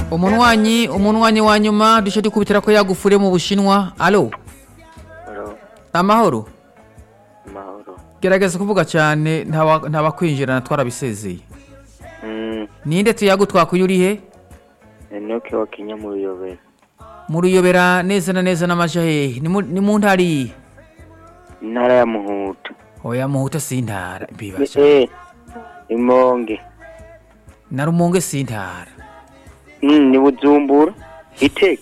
umunwanyi umunwanyi wa nyuma duce dukubitira ko yagufure mu bushinwa alo Halo, amahoro mahoro. gerageza kuvuga cyane ntawa- ntabakwinjirana twarabisezeye Mm, ninde tuyagu twakuye uri he Enoke wa Kenya mu Ruyobera. muruyobera neza na neza n'amaja hehe ni mu- ni mu ntara iyi Intara ya Muhuta. oya muhuta si intara Ni- mbibasha Eh, Imonge. na rumonge si intara Mm, ni Bujumbura. Iteka.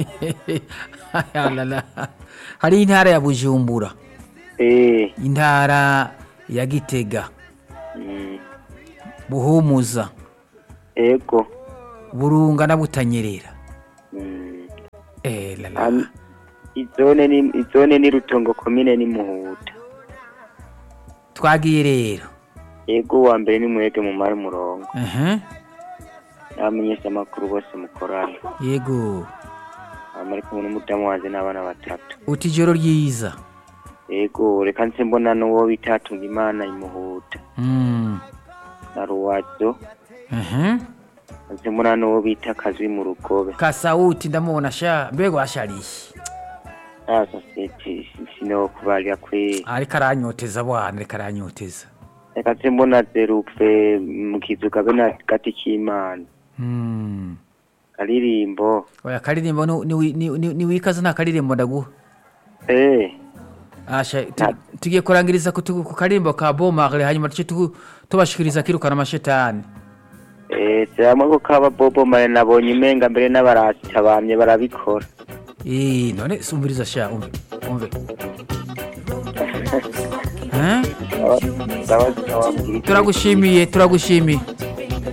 Alala. hari intara ya bujumbura Eh, intara ya gitega mm, buhumuza ego. burunga na butanyerera Mm. Eh, lala. Am- Izone ni izone ni Rutongo komine ni Muhuta. twagiye rero Ego wa mbere ni mwege mu mari murongo. Aha, Abamenyesha amakuru bose mukorana. yego Amari kumwe n'umudamu wanje n'abana batatu. uti ijoro ryiza Ego, reka nse mbona n'uwo bitatunga Imana imuhuta. Mm, Na Ruwazo. aha. nse mbona n'uwo bita Kazwi mu rugobe. kasawuti ndamubona sha mbega washariye Ah, sosiyete sinokubarira kwe. ariko aranyoteza bwana ariko aranyoteza Reka nse mbona Zerupe mu kizuga be na gati k'Imana. Mm. Karirimbo. oya karirimbo ni- ni- ni- ni- ni wikaze nta karirimbo ndaguha Eh, asha tu- tugiye kurangiriza ku tu- ku karirimbo ka bomare hanyuma duce tu- tubashikiriza kirukana amashetani eh, cyangwa ko kaba Bobo Mare nabonye imenga mbere n'abarasta bamye barabikora. Eh, none sumbiriza sha umve umve Eh? Sawa sawa. turagushimiye turagushimiye